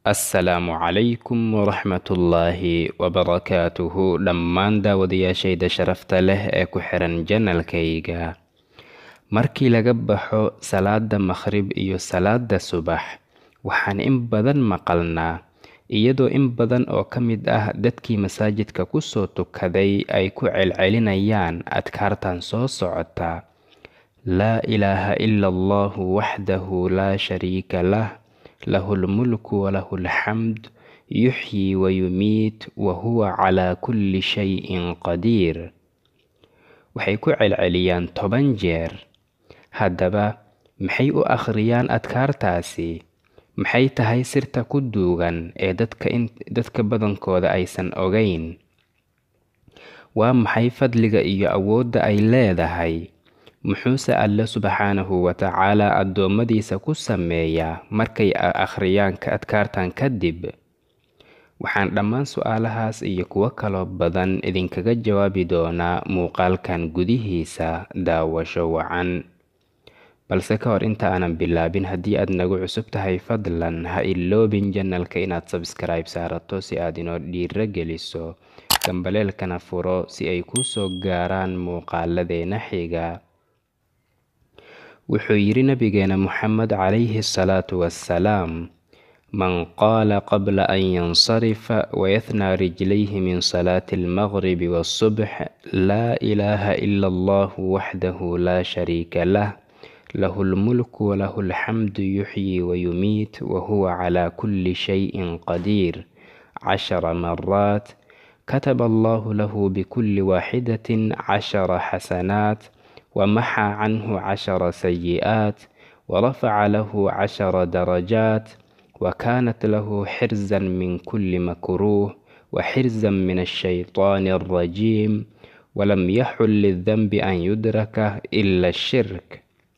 assalaamu calaykum waraxmatullaahi wabarakaatuhu dhammaan daawadayaashayda sharafta leh ee ku xiran janalkayga markii laga baxo salaada maqhrib iyo salaada subax waxaan in badan maqalnaa iyadoo in badan oo ka mid ah dadkii masaajidka kusoo tukaday ay ku celcelinayaan adkaartan soo socota laa ilaaha ila allahu waxdahu laa shariika lah lahu lmulku walahu alxamd yuxyi wayumiit wa huwa calaa kulli shayin qadiir waxay ku celceliyaan toban jeer haddaba maxay u akhriyaan adkaartaasi maxay tahay sirta ku duugan ee dadka badankooda aysan ogayn waa maxay fadliga iyo awoodda ay leedahay muxuuse alle subxaanahu watacaala addoommadiisa ku sameeyaa markay akhriyaan adkaartan kadib waxaan dhammaan su-aalahaas iyo kuwo kaloo badan idinkaga jawaabi doonaa muuqaalkan gudihiisa daawasho wacan balse ka hor inta aanan bilaabin haddii aad nagu cusub tahay fadlan ha iloobin janalka inaad sabskribe saarato si aad inoo dhiiro geliso gambaleelkana furo si ay kuu soo gaaraan muuqaaladeena xiga wuxuu yidhi nabigeena moxamed calayhi asalaatu wassalaam man qaala qabla an yansarifa wayahnaa rijlayhi min salaati almaqribi waasubx laa ilaaha ila allahu waxdahu laa shariika lah lahu lmulku walahu alxamdu yuxyi wayumiit wahuwa calaa kulli shayin qadiir cashara maraat kataba allahu lahu bikulli waaxidatin cashara xasanaat wamaxaa canhu cashara sayi'aat warafaca lahu cashara darajaat wakaanat lahu xirzan min kulli makruuh waxirزan min الshayطaan الrajiim walam yaxul liلdanbi an yudraka ila الshirk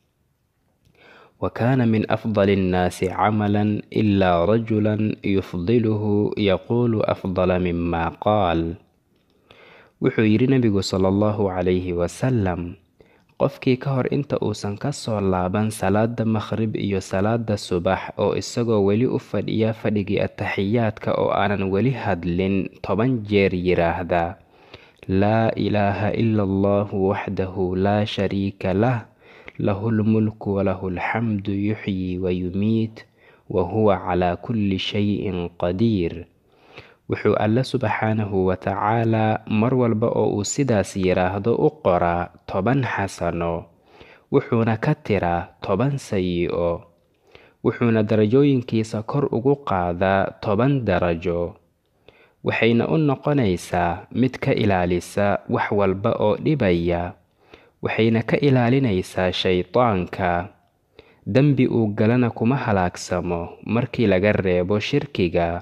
wakaana min afضل الnaasi camala ila rajula yufdiluhu yaquulu afضala mima qaal wuxuu yidhi nebigu salى اllahu calayhi wasalam qofkii ka hor inta uusan ka soo laaban salaada maqhrib iyo salaada subax oo isagoo weli u fadhiya fadhigii ataxiyaadka oo aanan weli hadlin toban jeer yidhaahda laa ilaaha ila allahu waxdahu laa shariika lah lahu lmulku walahu alxamdu yuxyi wayumiit wa huwa calaa kulli shayin qadiir wuxuu alle subxaanahu watacaalaa mar walba oo uu sidaas yidhaahdo u qoraa toban xasano wuxuuna ka tiraa toban sayi-o wuxuuna darajooyinkiisa kor ugu qaadaa toban darajo waxayna u noqonaysaa mid ka ilaalisa wax walba oo dhibaya waxayna ka ilaalinaysaa shaydaanka dembi uu galana kuma halaagsamo markii laga reebo shirkiga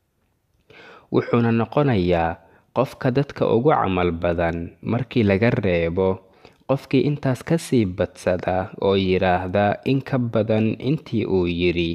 wuxuuna noqonayaa qofka dadka ugu camal badan markii laga reebo qofkii intaas ka sii badsada oo yidhaahda in ka badan intii uu yidhi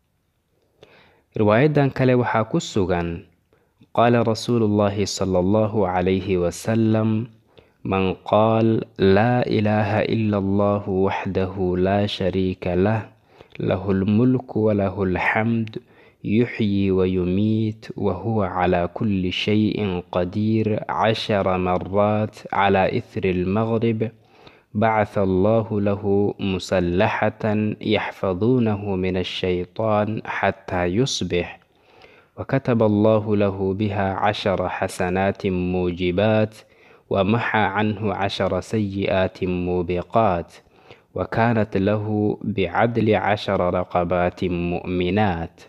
riwaayadan kale waxaa ku sugan qaala rasuulu llaahi sala allahu calayhi wasalam man qaal laa ilaaha ila allahu waxdahu laa shariika lah lahu lmulku walahu alxamd yuxyi wayumiit wahuwa calaa kulli shayin qadiir cashara maraat calaa ihri almaqrib bacatha allahu lahu musallaxatan yaxfaduunahu min ashaytaan xataa yusbix wakataba allahu lahu biha cashara xasanaatin muujibaat wamaxaa canhu cashara sayi'aatin muubiqaat wakaanat lahu bicadli cashara raqabaatin mu'minaat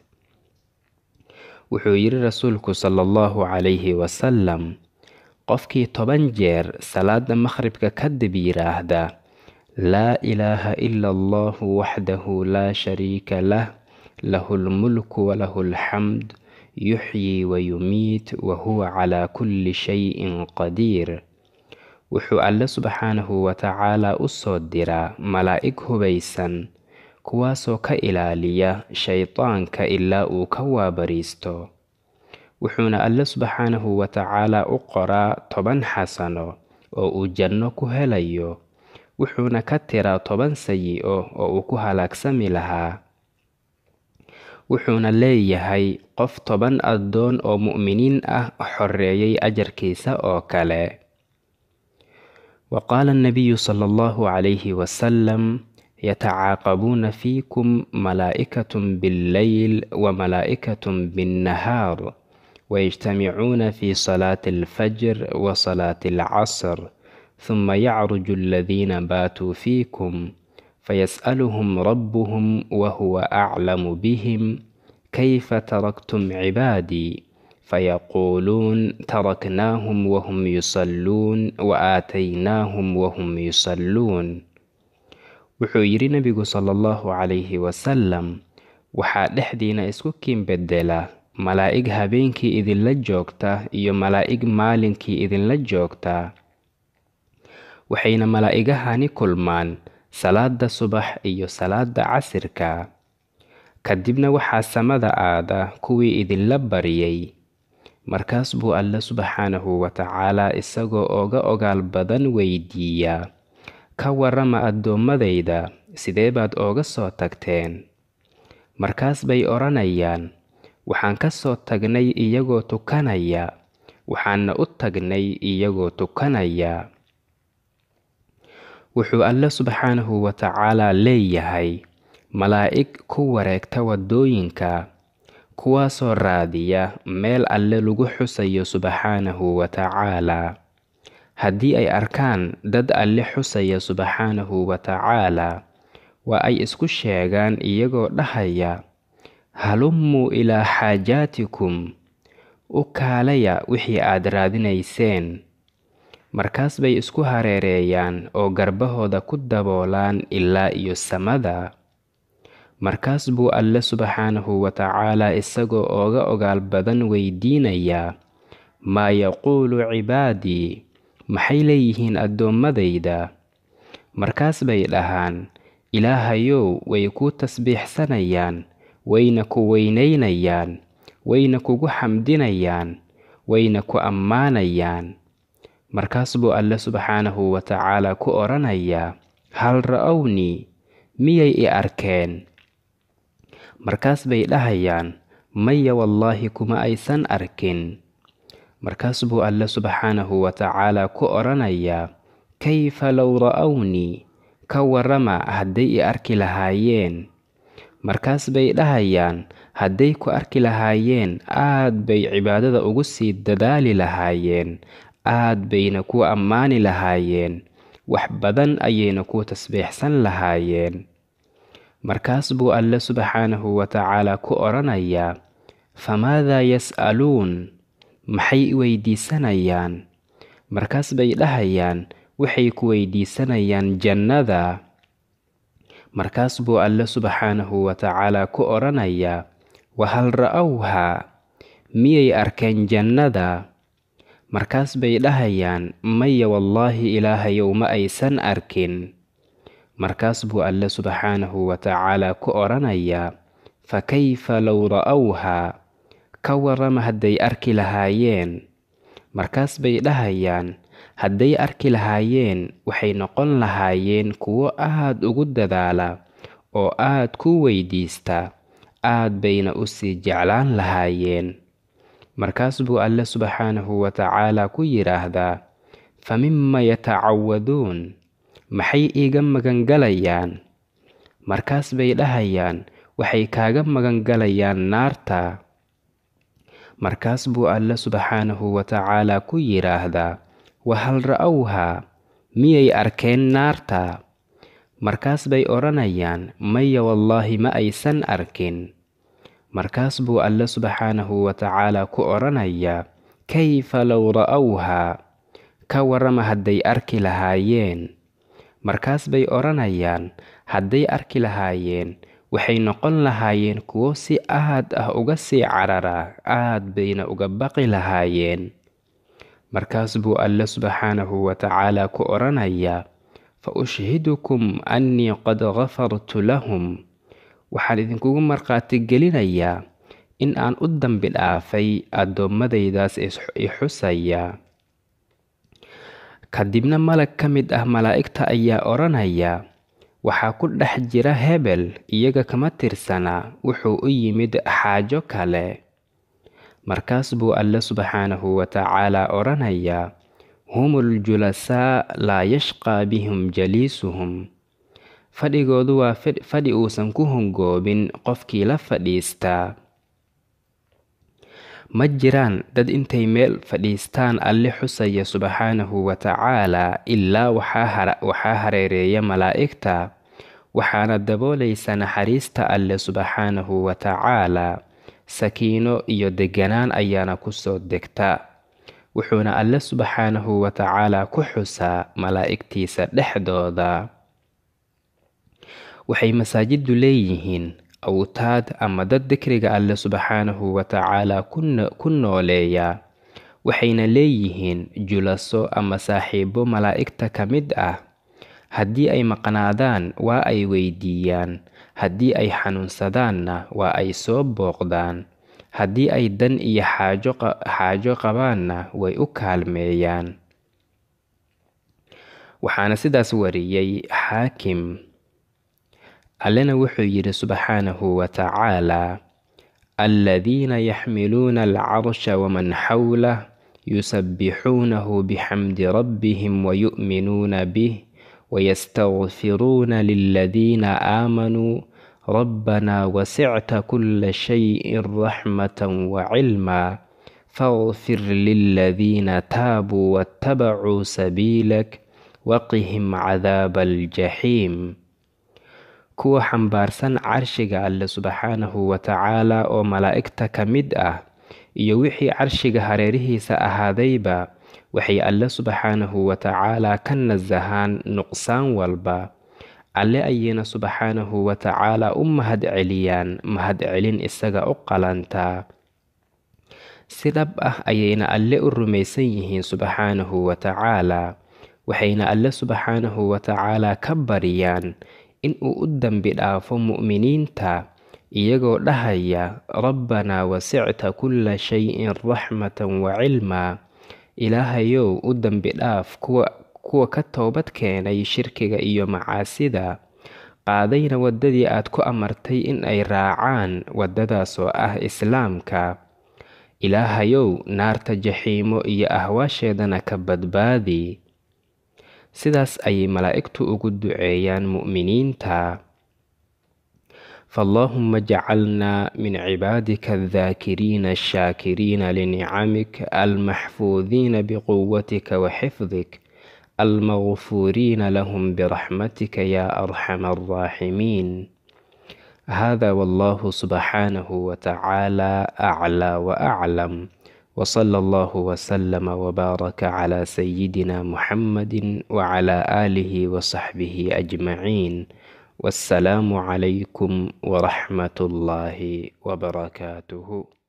wuxuu yidhi rasuulku sala allahu calayhi wasalam qofkii toban jeer salaada maqhribka kadib yidhaahda laa ilaaha ila allahu waxdahu laa shariika lah lahu lmulku walahu alxamd yuxyi wayumiit wahuwa calaa kulli shayin qadiir wuxuu alle subxaanahu watacaalaa u soo diraa malaa'ig hubaysan kuwaasoo ka ilaaliya shaydaanka ilaa uu ka waabariisto wuxuuna alle subxaanahu watacaalaa u qoraa toban xasano oo uu janno ku helayo wuxuuna ka tiraa toban sayi-o oo uu ku halaagsami lahaa wuxuuna leeyahay qof toban addoon oo mu'miniin ah xoreeyay ajarkiisa oo kale wa qaala annabiyu sala allahu calayhi wasalam yatacaaqabuuna fiikum malaa'ikatun billeyl wa malaa'ikatun binnahaar wayajtamicuuna fi salaati alfajr wa salaati alcasr huma yacruju aladiina baatuu fiikum fayas'aluhum rabbuhum wahuwa aclamu bihim kayfa taraktum cibaadii fayaquuluun taraknaahum wahum yusalluun wa aataynaahum wahum yusalluun wuxuu yidhi nebigu sala allahu calayhi wasalam waxaa dhexdiina isku kiin bedela malaa'ig habeenkii idinla joogta iyo malaa'ig maalinkii idinla joogta waxayna malaa'igahani kulmaan salaada subax iyo salaada casirka kadibna waxaa samada aada kuwii idinla baryay markaas buu alle subxaanahu wa tacaalaa isagoo oga ogaal badan weydiiyaa ka warrama addoommadayda sidee baad ooga soo tagteen markaas bay odhanayaan waxaan ka soo tagnay iyagoo tukanaya waxaanna u tagnay iyagoo tukanaya wuxuu alle subxaanahu wa tacaalaa leeyahay malaa'ig ku wareegta waddooyinka kuwaasoo raadiya meel alle lagu xusayo subxaanahu wa tacaalaa haddii ay arkaan dad alle xusaya subxaanahu wa tacaalaa waa ay isku sheegaan iyagoo dhahaya halummuu ilaa xaajaatikum u kaalaya wixii aad raadinayseen markaas bay isku hareereeyaan oo garbahooda ku daboolaan ilaa iyo samada markaas buu alle subxaanahu wa tacaalaa isagoo ooga ogaal badan weydiinayaa maa yaquulu cibaadii maxay leeyihiin addoommadayda markaas bay dhahaan ilaahayow way kuu tasbiixsanayaan wayna ku weynaynayaan wayna kugu xamdinayaan wayna ku ammaanayaan markaas buu alle subxaanahu wa tacaalaa ku odhanayaa hal ra'ownii miyay i arkeen markaas bay dhahayaan maya wallaahi kuma aysan arkin markaas buu alle subxaanahu wa tacaalaa ku odhanayaa kayfa low ra'ownii ka warrama hadday i arki lahaayeen markaas bay dhahayaan hadday ku arki lahaayeen aad bay cibaadada ugu sii dadaali lahaayeen aad bayna ku ammaani lahaayeen wax badan ayayna ku tasbiixsan lahaayeen markaas buu alle subxaanahu wa tacaalaa ku odhanayaa famaadaa yas'aluun maxay weydiisanayaan markaas bay dhahayaan waxay ku weydiisanayaan jannada markaas buu alle subxaanahu wa tacaalaa ku odhanayaa wahal ra'owhaa miyay arkeen jannada markaas bay dhahayaan maya wallaahi ilaahayow ma aysan arkin markaas buu alle subxaanahu wa tacaalaa ku odhanayaa fa kayfa low ra'owhaa ka warrama hadday arki lahaayeen markaas bay dhahayaan hadday arki lahaayeen waxay noqon lahaayeen kuwo aad ugu dadaala oo aad ku weydiista aad bayna u sii jeclaan lahaayeen markaas buu alle subxaanahu wa tacaalaa ku yidhaahdaa fa mima yatacawaduun maxay iiga magangalayaan markaas bay dhahayaan waxay kaaga magangalayaan naarta markaas buu alle subxaanahu wa tacaalaa ku yidhaahdaa wahal ra'owhaa miyay arkeen naarta markaas bay odhanayaan maya wallaahi ma aysan arkin markaas buu alle subxaanahu wa tacaalaa ku odhanayaa kayfa low ra'owhaa ka warrama hadday arki lahaayeen markaas bay odhanayaan hadday arki lahaayeen waxay noqon lahaayeen kuwo si aad ah uga sii carara aad bayna uga baqi lahaayeen markaas buu alle subxaanahu wa tacaalaa ku odhanayaa fa ushhidukum annii qad gafartu lahum waxaan idinkugu markhaati gelinayaa in aan u dambi dhaafay addoommadaydaas i xusaya kadibna malag ka mid ah malaa'igta ayaa odhanaya waxaa ku dhex jira hebel iyaga kama tirsana wuxuu u yimid xaajo kale markaas buu alle subxaanahu wa tacaala odhanayaa humul julasaa laa yashqaa bihim jaliisuhum fadhigoodu waa fadhi uusan ku hongoobin qofkii la fadhiistaa ma jiraan dad intay meel fadhiistaan alle xusaya subxaanahu wa tacaala ilaa waxaa hareereeya malaa'igta waxaana daboolaysa naxariista alle subxaanahu wa tacaala sakiino iyo deganaan ayaana kusoo degta wuxuuna alle subxaanahu wa tacaala ku xusaa malaa'igtiisa dhexdooda waxay masaajiddu leeyihiin awtaad ama dad dikriga alle subxaanahu wa tacaala ku nooleeya waxayna leeyihiin julaso ama saaxiibo malaa'igta ka mid ah haddii ay maqnaadaan waa ay weydiiyaan haddii ay xanuunsadaanna waa ay soo booqdaan haddii ay dan iyo xaajo qabaanna way u kaalmeeyaan waxaana sidaas wariyey xaakim allena wuxuu yidhi subxaanahu wa tacaalaa aladiina yaxmiluuna alcarsha waman xawlah yusabbixuunahu bixamdi rabbihim wayu'minuuna bih wayastagfiruuna liladiina aamanuu rabbanaa wasicta kulla shayin raxmatan wacilmaa faqfir liladiina taabuu waattabacuu sabiilak waqihim cadaaba aljaxiim kuwa xambaarsan carshiga alle subxaanahu wa tacaala oo malaa'igta ka mid ah iyo wixii carshiga hareerihiisa ahaadayba waxay alle subxaanahu wa tacaalaa ka nasahaan nuqsaan walba alle ayayna subxaanahu wa tacaalaa u mahad celiyaan mahadcelin isaga u qalantaa si dhab ah ayayna alle u rumaysan yihiin subxaanahu wa tacaalaa waxayna alle subxaanahu wa tacaalaa ka baryaan inuu u dembi dhaafo mu'miniinta iyagoo dhahaya rabbanaa wasicta kulla shayin raxmatan wa cilmaa ilaahayow u dembi dhaaf kuwa ka toobad keenay shirkiga iyo macaasida qaadayna waddadii aad ku amartay in ay raacaan waddadaasoo ah islaamka ilaahayow naarta jaxiimo iyo ahwaasheedana ka badbaadi sidaas ayay malaa'igtu ugu duceeyaan mu'miniinta fallaahuma jacalnaa min cibaadika aldaakiriina ashaakiriina linicamik almaxfuudiina biquwatika wa xifdik almagfuuriina lahum biraxmatika yaa arxama alraaximiin hada wallahu subxaanahu wa tacaala aclaa wa aclam وصلى الله وسلم وبارك على سيدنا محمد وعلى آله وصحبه أجمعين والسلام عليكم ورحمة الله وبركاته